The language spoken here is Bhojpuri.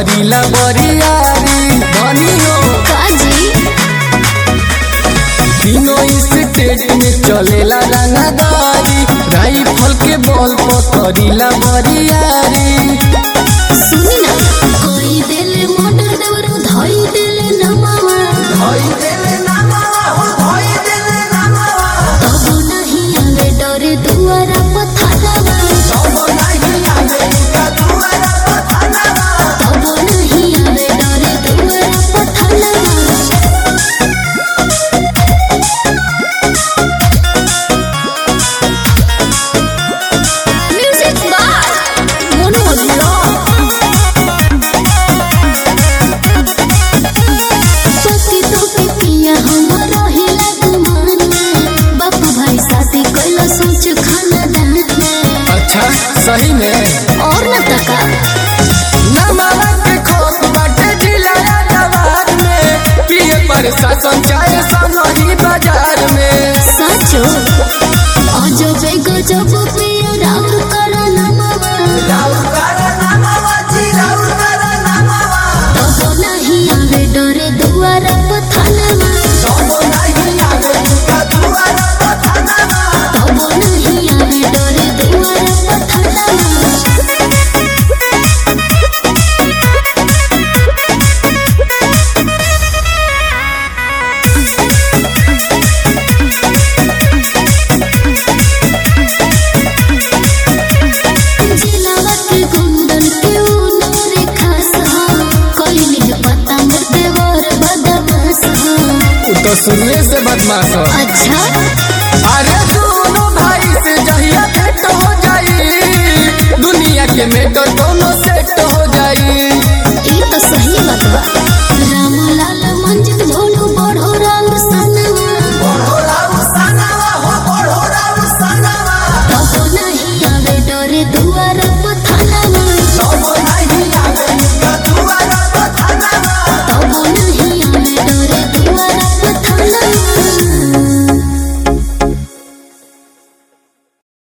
करीला बरियारी धनी हो काजी तीनों स्टेट में चलेला रंगदारी राइफल के बल पर करीला बरियारी सुनी ना कोई दिल मोटर देवरू धोई दिल नमावा तब नहीं आवे डरे दुआरा पथरावा तब नहीं आवे डरे दुआरा पथरावा म्यूजिक बार मोनो पति तो पिया हमर हिला गुमान में बापू भाई शादी कैला सोच खाना दान में अच्छा सही में और न तका नमावा के खोप बाटे जिला जवार में पिए प्रशासन चाहे सनही बाजार में साचो अजबे गजब पिया राउर कर नमवा तब नहीं आवे डरे दुआरा पथानवा तब नहीं आवे डरे दुआरा पथानवा जिलावा के गुंडन के उनोरे खास हा कोई पता मरते वर बदमाश हा उ तो शुरुए से बदमाश हो अच्छा अरे दोनों भाई से जहिया भेंट हो जाई दुनिया के मेटर दोनों सेट हो जाई ये तो सही बात बा